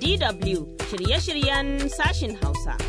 DW shirye-shiryen sashin Hausa.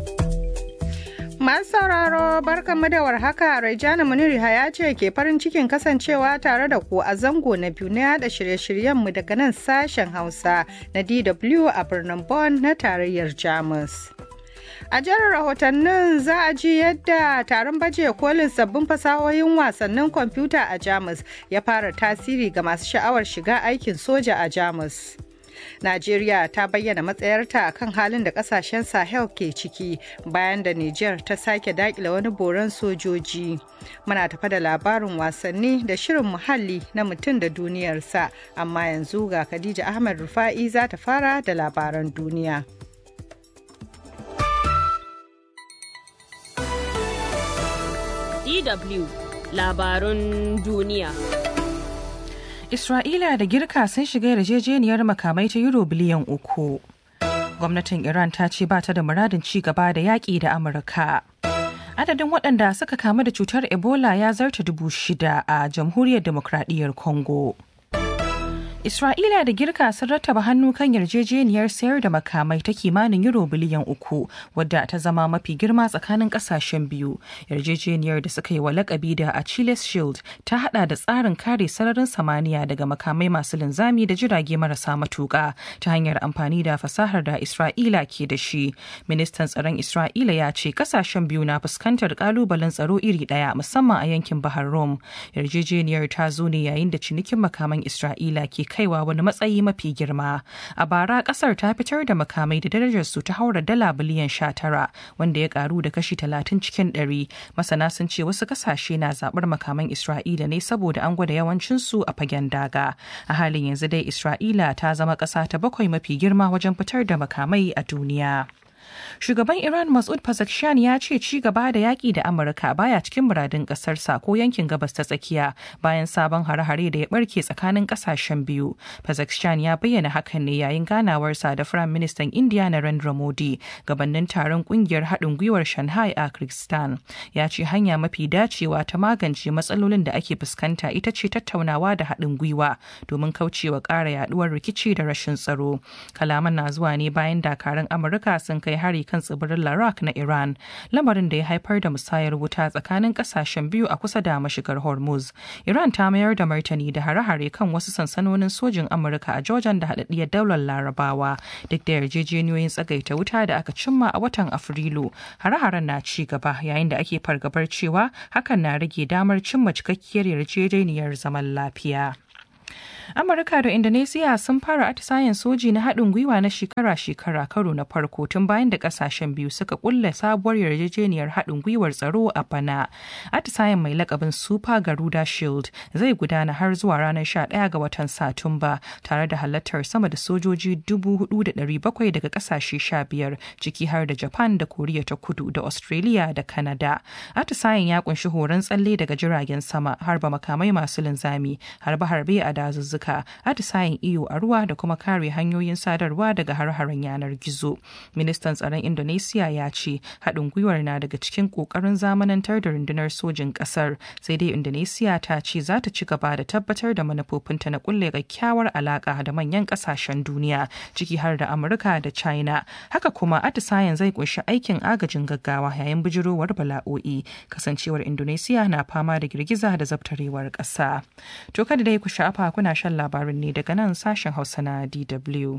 Masu sauraro barkanmu da warhaka Raijana Muniri ya ce ke farin cikin kasancewa tare da ku a zango na biyu na yada shirye-shiryenmu daga nan sashen Hausa na DW a birnin Bonn na tarayyar Jamus. A jihar rahotannin za a ji yadda taron baje kolin sabbin fasahohin wasannin kwamfuta a Jamus ya fara tasiri ga masu sha'awar shiga aikin soja a Jamus. Najeriya ta bayyana matsayarta kan halin da kasashen Sahel ke ciki bayan da Nijar ta sake dakile wani boron sojoji. Muna tafa da labarin wasanni da shirin muhalli na mutum da duniyarsa, amma yanzu ga Khadija Ahmed Rufa'i za ta fara da labaran duniya. DW labarun duniya. Isra'ila da Girka sun shiga yarjejeniyar makamai ta Euro biliyan uku. Gwamnatin Iran ta ce ba ta da muradin ci gaba da yaƙi da Amurka. Adadin waɗanda suka kamu da cutar Ebola ya zarta dubu shida a Jamhuriyar Demokradiyyar Congo. Isra'ila da Girka sun rattaba hannu kan yarjejeniyar sayar da makamai ta kimanin euro biliyan uku wadda ta zama mafi girma tsakanin kasashen biyu. Yarjejeniyar da suka yi wa lakabi da Achilles Shield ta hada da tsarin kare sararin samaniya daga makamai masu linzami da jirage marasa matuka ta hanyar amfani da fasahar da Isra'ila ke da shi. Ministan tsaron Isra'ila ya ce kasashen biyu na fuskantar kalubalen tsaro iri daya musamman a yankin Bahar Rum. Yarjejeniyar ta zo ne yayin da cinikin makaman Isra'ila ke kaiwa wani matsayi mafi girma. A bara kasar ta fitar da makamai da darajar su ta haura dala biliyan sha tara wanda ya karu da kashi talatin cikin ɗari. Masana sun ce wasu kasashe na zaɓar makaman Isra'ila ne saboda an gwada yawancin su a fagen daga. A halin yanzu dai Isra'ila ta zama ƙasa ta bakwai mafi girma wajen fitar da makamai a duniya. Shugaban Iran Masud Pezeshkian ya ce ci gaba da yaƙi da Amurka baya cikin muradin ƙasarsa ko yankin gabas ta tsakiya bayan sabon hare-hare da ya barke tsakanin ƙasashen biyu. Pezeshkian ya bayyana hakan ne yayin ganawarsa da Firayim Ministan India Narendra Modi gabanin taron ƙungiyar haɗin gwiwar Shanghai a Kyrgyzstan. Ya ce hanya mafi dacewa ta magance matsalolin da ake fuskanta ita ce tattaunawa da haɗin gwiwa domin kaucewa ƙara yaɗuwar rikici da rashin tsaro. Kalaman na zuwa ne bayan dakarun Amurka sun kai hari kan tsibirin Larak na Iran, lamarin da ya haifar da musayar wuta tsakanin kasashen biyu a kusa da mashigar Hormuz. Iran ta mayar da martani da hare-hare kan wasu sansanonin sojin Amurka a Jordan da haɗaɗɗiyar daular Larabawa, duk da yarjejeniyoyin tsagaita wuta da aka cimma a watan Afrilu. Hare-haren na ci gaba yayin da ake fargabar cewa hakan na rage damar cimma cikakkiyar yarjejeniyar zaman lafiya. Amurka da Indonesia sun fara atisayen soji na haɗin gwiwa na shekara-shekara karo na farko tun bayan da ƙasashen biyu suka ƙulla sabuwar yarjejeniyar haɗin gwiwar tsaro a bana. Atisayen mai lakabin Super Garuda Shield zai gudana har zuwa ranar 11 ga watan Satumba tare da halartar sama da sojoji 4,700 daga ƙasashe 15 ciki har da Japan da Koriya ta Kudu da Australia da Canada. Atisayen ya kunshi horon tsalle daga jiragen sama harba makamai masu linzami harbe-harbe a dazuzzuka atisayen iyo a ruwa da kuma kare hanyoyin sadarwa daga har-haren yanar gizo ministan tsaron indonesia ya ce haɗin gwiwar na daga cikin ƙoƙarin zamanantar da rundunar sojin ƙasar sai dai indonesia ta ce za ta ci gaba da tabbatar da manufofinta na kulle kyakkyawar alaƙa da manyan ƙasashen duniya ciki har da amurka da china haka kuma atisayen zai kunshi aikin agajin gaggawa yayin bijirowar bala'o'i kasancewar indonesia na fama da girgiza da zabtarewar ƙasa to kada dai ku sha'afa kuna shan labarin ne daga nan sashen hausa na dw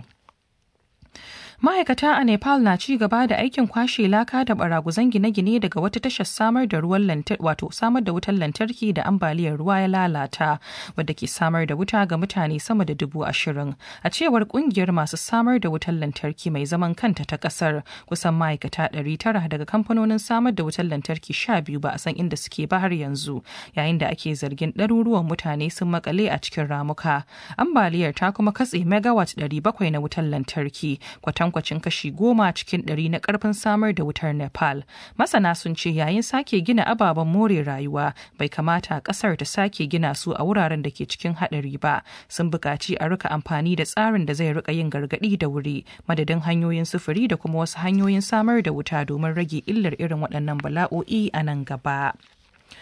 ma'aikata a nepal na ci gaba da aikin kwashe laka da baraguzan gine-gine daga wata tashar samar da ruwan lantarki wato samar da wutar lantarki da ambaliyar ruwa ya lalata wadda ke samar da wuta ga mutane sama da dubu ashirin a cewar kungiyar masu samar da wutar lantarki mai zaman kanta ta kasar kusan ma'aikata ɗari tara daga kamfanonin samar da wutar lantarki sha biyu ba a san inda suke ba har yanzu yayin da ake zargin ɗaruruwan mutane sun makale a cikin ramuka ambaliyar ta kuma katse megawatt ɗari bakwai na wutar lantarki kwatan kwatankwacin kashi goma cikin ɗari na ƙarfin samar da wutar Nepal. Masana sun ce yayin sake gina ababen more rayuwa bai kamata ƙasar ta sake gina su a wuraren da ke cikin haɗari ba. Sun buƙaci a rika amfani da tsarin da zai rika yin gargaɗi da wuri madadin hanyoyin sufuri da kuma wasu hanyoyin samar da wuta domin rage illar irin waɗannan bala'o'i a nan gaba.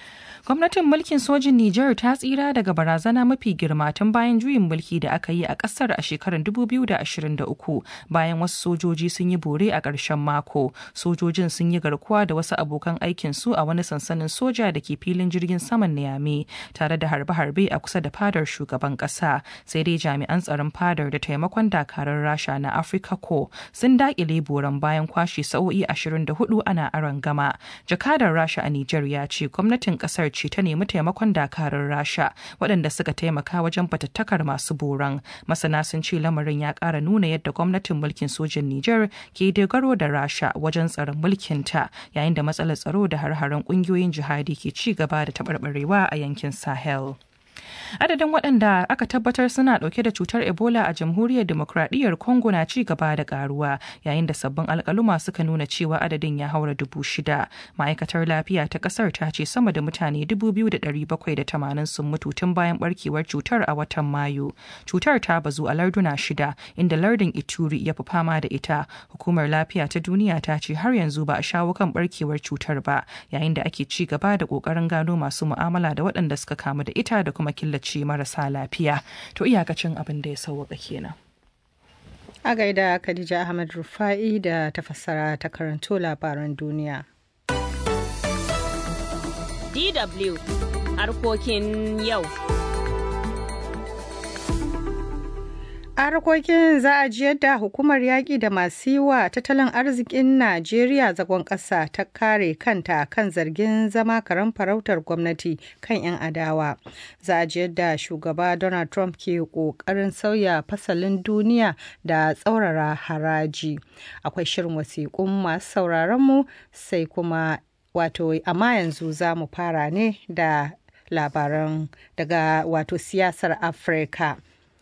Gwamnatin mulkin sojin Nijar ta tsira daga barazana mafi girma tun bayan juyin mulki da aka yi a ƙasar a shekarar 2023 bayan wasu sojoji sun yi bore a ƙarshen mako. Sojojin sun yi garkuwa da wasu abokan aikinsu a wani sansanin soja da ke filin jirgin saman Niamey tare da harbe-harbe a kusa da fadar shugaban ƙasa. Sai dai jami'an tsaron fadar da taimakon dakarun Rasha na Africa Co sun daƙile boran bayan kwashe sa'o'i 24 ana aron gama. Jakadar Rasha a Nijar ya ce gwamnatin kasar ce ta nemi taimakon dakarun rasha waɗanda suka taimaka wajen fatattakar masu boran masana sun ce lamarin ya ƙara nuna yadda gwamnatin mulkin sojin niger ke dogaro da rasha wajen tsaron mulkinta yayin da matsalar tsaro da har-haren ƙungiyoyin jihadi ke ci gaba da taɓarɓarewa a yankin sahel adadin waɗanda aka tabbatar suna ɗauke da cutar ebola a jamhuriyar demokradiyyar congo na ci gaba da karuwa yayin da sabbin alkaluma suka nuna cewa adadin ya haura dubu shida ma'aikatar lafiya ta ƙasar ta ce sama da mutane dubu biyu da ɗari bakwai da tamanin sun mutu tun bayan barkewar cutar a watan mayu cutar ta bazu a larduna shida inda lardin ituri ya fi fama da ita hukumar lafiya ta duniya ta ce har yanzu ba a shawo kan barkewar cutar ba yayin da ake ci gaba da ƙoƙarin gano masu mu'amala da waɗanda suka kamu da ita da kuma killace marasa lafiya to iyakacin abin da ya sauwaka kenan a gaida khadija ahmad rufa'i da ta fassara ta karanto labaran duniya dw harkokin yau a harkokin za a ji yadda hukumar yaƙi da masu yi wa tattalin arzikin najeriya zagon ƙasa ta kare kanta kan zargin zama karen farautar gwamnati kan 'yan adawa za a ji yadda shugaba donald trump ke ƙoƙarin sauya fasalin duniya da tsaurara haraji akwai shirin wasiƙun masu sauraronmu sai kuma wato amma yanzu za mu fara ne da labaran daga wato siyasar afirka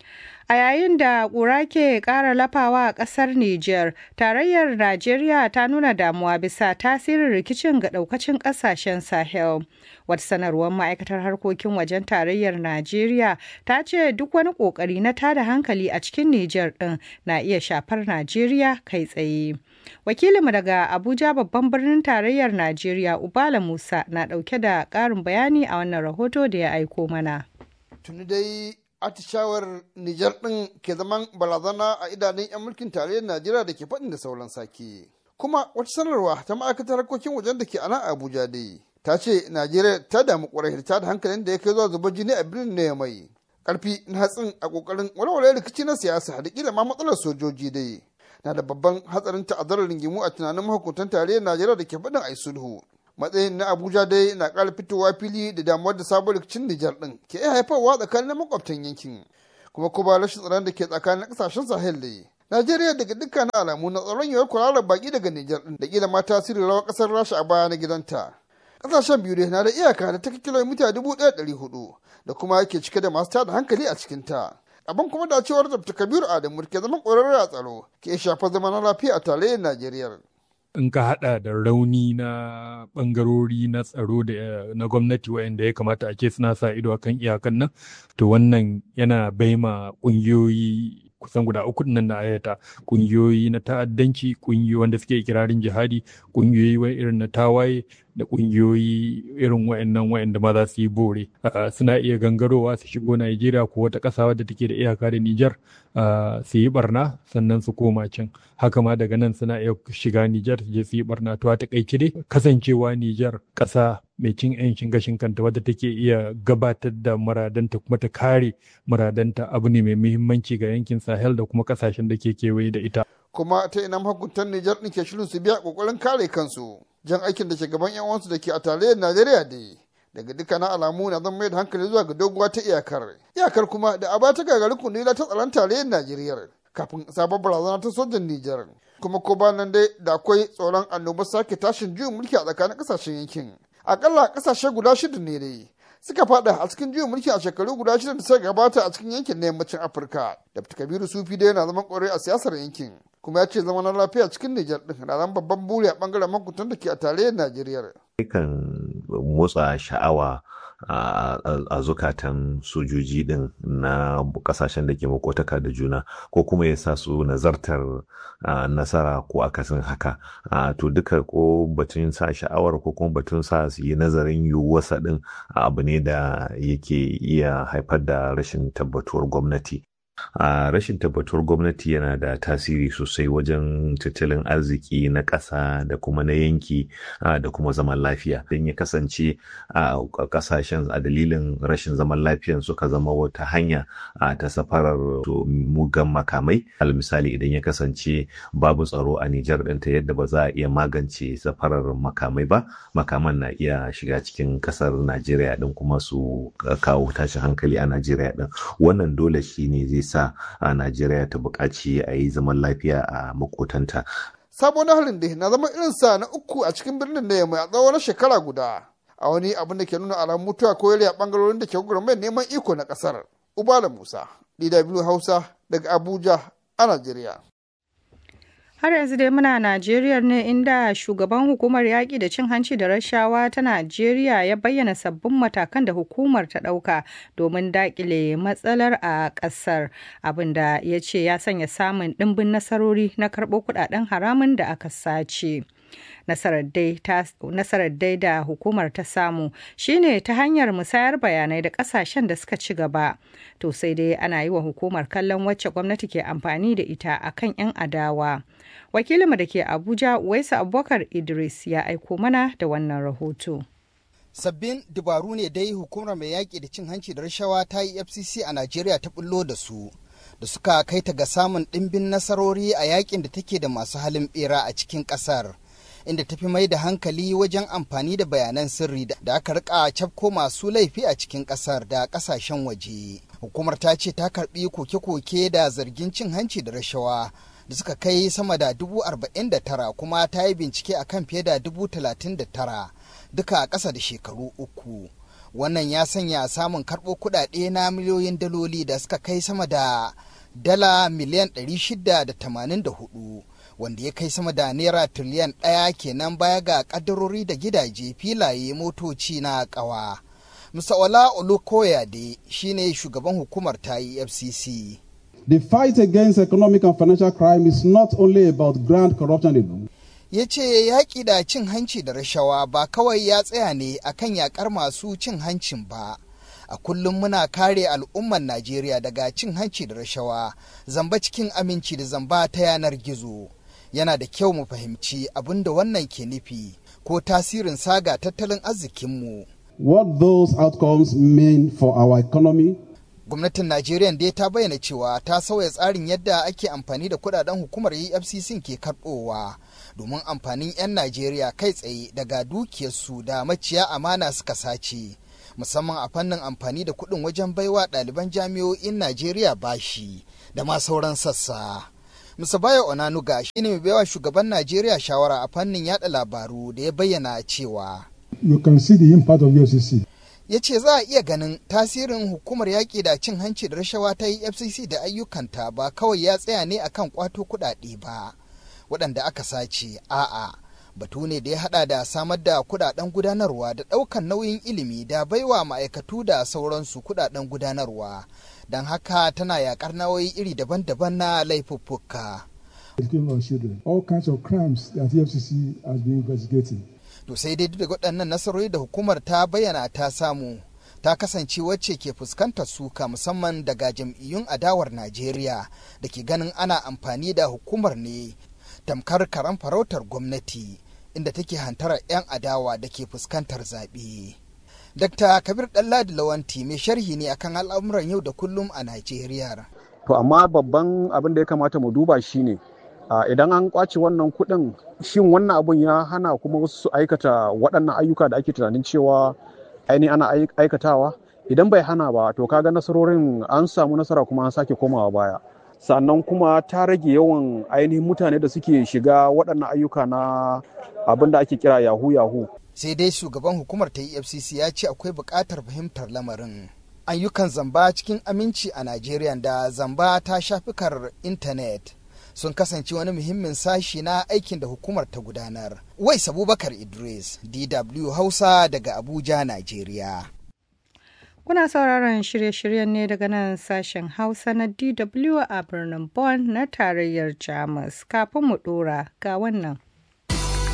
A yayin da ƙura ke ƙara lafawa a ƙasar Nijar, tarayyar Najeriya ta nuna damuwa bisa tasirin rikicin ga ɗaukacin ƙasashen Sahel. Wata sanarwar ma'aikatar harkokin wajen tarayyar Najeriya ta ce duk wani ƙoƙari na tada hankali a cikin Nijar ɗin na iya shafar Najeriya kai tsaye. Wakilinmu daga Abuja babban birnin tarayyar Najeriya Ubala Musa na ɗauke da ƙarin bayani a wannan rahoto da ya aiko mana. Tuni dai atishawar Nijar ɗin ke zaman barazana a idanun 'yan mulkin tarayyar Najeriya da ke faɗin da sauran sake. Kuma wata sanarwa ta ma'aikatar harkokin wajen da ke a nan Abuja dai ta ce Najeriya ta damu ƙwarai ta da hankalin da ya kai zuwa zuba jini a birnin na mai. Ƙarfi na hatsin a ƙoƙarin walwale rikici na siyasa da ƙila ma matsalar sojoji dai. Na da babban hatsarin ta'azzarar rigimu a tunanin mahukuntan tarayyar Najeriya da ke faɗin ai sulhu. matsayin na abuja dai na ƙara fitowa fili da damuwar da sabon rikicin nijar ɗin ke iya haifarwa tsakanin makwabtan yankin kuma kuma rashin tsaron da ke tsakanin ƙasashen sahel dai najeriya daga dukkanin alamu na tsaron yiwuwar kwararar baki daga nijar ɗin da kila ma tasirin rawar ƙasar rasha a baya na gidanta ƙasashen biyu dai na da iyaka da ta kilomita dubu ɗaya ɗari hudu da kuma ke cike da masu tada hankali a cikinta abin kuma da cewar dr kabiru adamu ke zama ƙwararre a tsaro ke shafa zama na lafiya a tarayyar najeriya in ka hada da rauni na bangarori na tsaro da na gwamnati wayanda ya kamata a ce suna sa ido akan iyakan nan to wannan yana baima kungiyoyi kusan guda uku nan na ayata kungiyoyi na ta'addanci kungiyoyi wanda suke kirarin jihadi kungiyoyi irin na tawaye da kungiyoyi irin wayannan wayanda ma za su yi bore suna iya gangarowa su shigo Najeriya ko wata ƙasa wadda take da iyaka da Nijar su yi barna sannan su koma can haka ma daga nan suna iya shiga Nijar su je su yi barna to a takaice dai kasancewa Nijar ƙasa mai cin 'yancin gashin kanta wadda take iya gabatar da muradanta kuma ta kare muradanta abu ne mai muhimmanci ga yankin Sahel da kuma kasashen da ke kewaye da ita. Kuma ta ina mahukuntan Nijar ɗin ke shirin su biya ƙoƙarin kare kansu. jan aikin da shugaban yan uwansu da ke a tarayyar Najeriya da daga dukkanin alamu na zan mai da hankali zuwa ga doguwa ta iyakar. Iyakar kuma da aba ta gagari kundila ta tsaron tarayyar Najeriya kafin sabon barazana ta sojan Nijar. Kuma ko ba nan dai da akwai tsoron annobar sake tashin juyin mulki a tsakanin kasashen yankin. Akalla kasashe guda shida ne dai suka fada a cikin juyin mulki a shekaru guda shida da suka gabata a cikin yankin na yammacin Afirka. Dr. Kabiru Sufi dai yana zaman kwarai a siyasar yankin. kuma ya ce zama na lafiya cikin Nijar ɗin na zan babban buri a ɓangaren makutan da ke a tarayyar Najeriya. Kan motsa sha'awa a zukatan sojoji din na kasashen da ke makotaka da juna ko kuma ya sa su nazartar nasara ko akasin haka to duka ko batun sa sha'awar ko kuma batun sa su yi nazarin yiwuwarsa din abu ne da yake iya haifar da rashin tabbatuwar gwamnati a uh, rashin tabbatuwar gwamnati yana da tasiri sosai wajen tattalin arziki na ƙasa da kuma na yanki uh, da kuma zaman lafiya don ya kasance a uh, ƙasashen a dalilin rashin zaman lafiyan suka zama wata hanya ta safarar mugan makamai al misali idan ya kasance babu tsaro a Nijar ɗinta yadda ba za a iya magance safarar makamai ba makaman na iya shiga cikin ƙasar Najeriya ɗin kuma su kawo tashin hankali a Najeriya ɗin wannan dole shi ne zai sa a Najeriya ta buƙaci a yi zaman lafiya a makotanta. Sabon harin da na zama irinsa na uku a cikin birnin da yamma a tsawon shekara guda. A wani abin da ke nuna alamun mutuwa ko yare a bangarorin da ke gwagwarmayar neman iko na ƙasar. Ubala Musa, DW Hausa daga Abuja a Najeriya. Har yanzu dai muna Najeriya ne inda shugaban hukumar yaƙi da cin hanci da rashawa ta Najeriya ya bayyana sabbin matakan da hukumar ta ɗauka domin daƙile matsalar a ƙasar abinda ya ce ya sanya samun ɗimbin nasarori na karɓo kuɗaɗen haramun da aka sace. nasarar dai da hukumar ta samu shine ta hanyar musayar bayanai da kasashen da suka ci gaba to sai dai ana yi wa hukumar kallon wacce gwamnati ke amfani da ita akan 'yan adawa wakilinmu da ke abuja waisu abubakar idris ya aiko mana da wannan rahoto sabbin dabaru ne dai hukumar mai yaƙi da cin hanci da rashawa ta yi fcc a najeriya ta bullo da su da suka kai ta ga samun ɗimbin nasarori a yakin da take da masu halin bera a cikin ƙasar inda tafi mai da hankali wajen amfani da bayanan sirri da aka rika cafko masu laifi a cikin kasar da kasashen waje hukumar ta ce ta karbi koke-koke da zargin cin hanci da rashawa da suka kai sama da dubu arba'in da tara kuma ta yi bincike a kan fiye da dubu talatin da tara duka a ƙasa da shekaru uku wannan ya sanya samun karɓo kuɗaɗe na miliyoyin daloli da suka kai sama da dala miliyan 684 wanda ya kai sama da naira tiriliyan ɗaya kenan baya ga ƙaddarori da gidaje filaye motoci na ƙawa. Musawala Olukoyade shine shugaban hukumar ta EFCC. The fight against economic and financial crime is not only about grand corruption alone. ya ce yaƙi da cin hanci da rashawa ba kawai ya tsaya ne akan yaƙar masu cin hancin ba. a kullum muna kare al'umman Najeriya daga cin hanci da rashawa, zamba cikin aminci da zamba ta yanar gizo. Yana da kyau mu fahimci abin da wannan ke nufi ko tasirin saga tattalin arzikinmu. What those outcomes mean for our economy Gwamnatin Najeriya dai ta bayyana cewa ta sauya tsarin yadda ake amfani da kudaden hukumar EFCC ke karɓowa domin amfanin 'yan Najeriya kai tsaye daga dukiyarsu da maciya amana suka sace. musamman a fannin amfani da kuɗin wajen baiwa ɗaliban jami'o'in Najeriya bashi da ma sauran sassa. Musabayo Onanuga shine mai baiwa shugaban Najeriya shawara a fannin yada labaru da ya bayyana cewa. You can see the impact of FCC. Ya ce za a iya ganin tasirin hukumar yaƙi da cin hanci da rashawa ta yi FCC da ayyukanta ba kawai ya tsaya ne akan kwato kuɗaɗe ba, waɗanda aka sace, a'a. batu ne da ya hada da samar da kudaden gudanarwa da daukan nauyin ilimi da baiwa ma'aikatu da sauransu kudaden gudanarwa don haka tana yakar nauyi iri daban-daban na laifuffuka. All kinds of crimes that the FCC has been investigating. To sai dai duk da waɗannan nasarori da hukumar ta bayyana ta samu ta kasance wacce ke fuskantar suka musamman daga jam'iyyun adawar Najeriya da ke ganin ana amfani da hukumar ne tamkar karan farautar gwamnati inda take hantarar 'yan adawa da ke fuskantar zaɓe. Dr. Kabir Ɗanladi Lawanti mai sharhi ne akan al'amuran yau da kullum a Najeriya. To amma babban abin da ya kamata mu duba shi ne idan an kwace wannan kuɗin shin wannan abun ya hana kuma wasu su aikata waɗannan ayyuka da ake tunanin cewa ainihin ana aikatawa idan bai hana ba to kaga nasarorin an samu nasara kuma an sake komawa baya. sannan kuma ta rage yawan ainihin mutane da suke shiga waɗannan ayyuka na abin da ake kira yahu yahu sai dai shugaban hukumar ta efcc ya ce akwai buƙatar fahimtar lamarin ayyukan zamba cikin aminci a najeriya da zamba ta shafikar intanet sun kasance wani muhimmin sashi na aikin da hukumar ta gudanar wais abubakar idris dw hausa daga abuja najeriya Kuna sauraron shirye-shiryen ne daga nan sashen Hausa na DW a birnin Bonn na tarayyar Jamus. Kafin mu ɗora ga wannan.